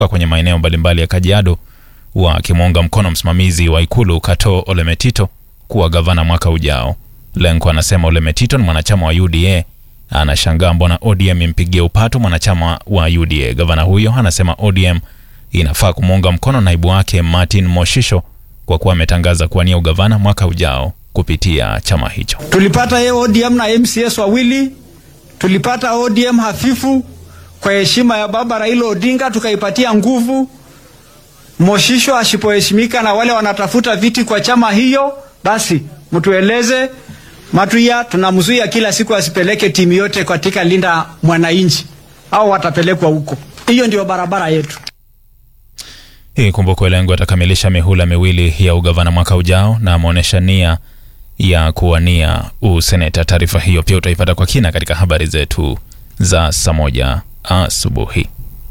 kwenye maeneo mbalimbali ya Kajiado wakimuunga mkono msimamizi wa ikulu Kato Ole Metito kuwa gavana mwaka ujao. Lenko anasema Ole Metito ni mwanachama wa UDA, anashangaa mbona ODM impigie upato mwanachama wa UDA. Gavana huyo anasema ODM inafaa kumuunga mkono naibu wake Martin Moshisho kwa kuwa ametangaza kuwania ugavana mwaka ujao kupitia chama hicho. Tulipata ye ODM na MCS wawili, tulipata ODM hafifu kwa heshima ya baba Raila Odinga, tukaipatia nguvu. Moshisho asipoheshimika na wale wanatafuta viti kwa chama hiyo, basi mtueleze. Matuya tunamzuia kila siku asipeleke timu yote katika linda mwananchi, au watapelekwa huko. Hiyo ndio barabara yetu. Hii kumbuko, Lengo atakamilisha mihula miwili ya ugavana mwaka ujao na ameonyesha nia ya kuwania useneta. Taarifa hiyo pia utaipata kwa kina katika habari zetu za saa moja asubuhi.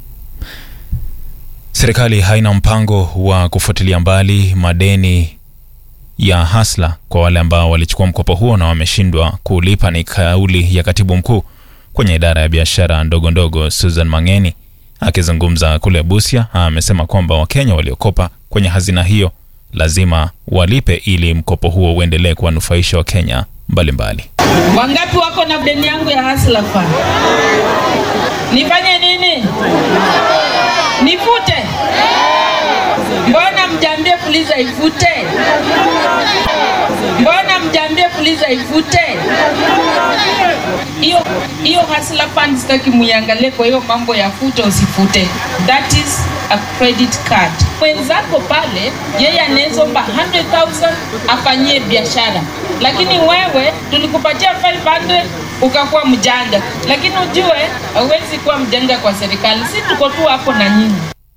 Serikali haina mpango wa kufuatilia mbali madeni ya hasla kwa wale ambao walichukua mkopo huo na wameshindwa kulipa. Ni kauli ya katibu mkuu kwenye idara ya biashara ndogo ndogo Susan Mangeni akizungumza kule Busia. Amesema kwamba Wakenya waliokopa kwenye hazina hiyo lazima walipe ili mkopo huo uendelee kuwanufaisha Wakenya mbalimbali. Wangapi wako na deni yangu ya Hustler Fund? Nifanye nini? Nifute? Mbona mjambie Fuliza ifute? Mbona mjambie Fuliza ifute? Hiyo hiyo Hustler Fund sitaki muiangalie kwa hiyo mambo ya fute usifute. That is a credit card. Mwenzako pale yeye anaweza omba 100,000 afanyie biashara, lakini wewe tulikupatia 500 ukakuwa mjanja, lakini ujue hauwezi kuwa mjanja kwa serikali. Si tuko tu hapo na nyinyi.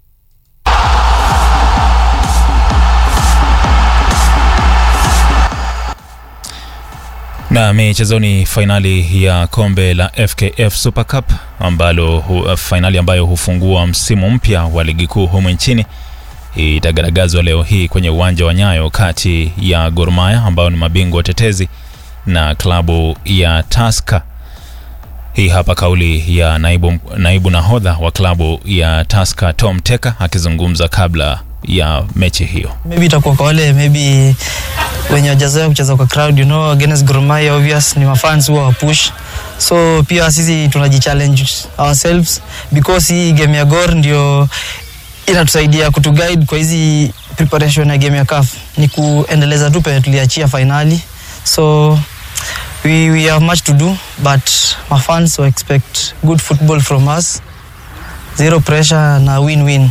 Na michezoni, fainali ya kombe la FKF Super Cup ambalo hu, fainali ambayo hufungua msimu mpya wa ligi kuu humu nchini itagaragazwa leo hii kwenye uwanja wa Nyayo kati ya Gor Mahia ambao ni mabingwa watetezi na klabu ya Tusker. Hii hapa kauli ya naibu, naibu nahodha wa klabu ya Tusker Tom Teka akizungumza kabla ya mechi hiyo. maybe itakuwa kwa wale maybe wenye wajazoea kucheza kwa crowd you know against Gor Mahia obvious ni mafans huwa wapush so pia sisi tunajichallenge ourselves because hii game ya Gor ndio inatusaidia kutuguide kwa hizi preparation ya game ya CAF ni kuendeleza tu penye tuliachia finali so we, we have much to do but my fans will expect good football from us zero pressure na win-win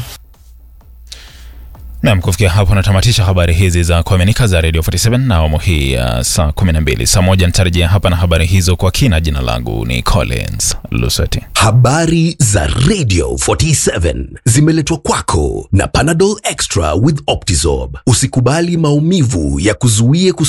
Nam, kufikia hapo natamatisha habari hizi za kuaminika za Radio 47 na awamu hii ya saa 12. Saa moja nitarejea hapa na habari hizo kwa kina. Jina langu ni Collins Luseti. Habari za Radio 47 zimeletwa kwako na Panadol Extra with Optizorb. Usikubali maumivu ya kuzuie kus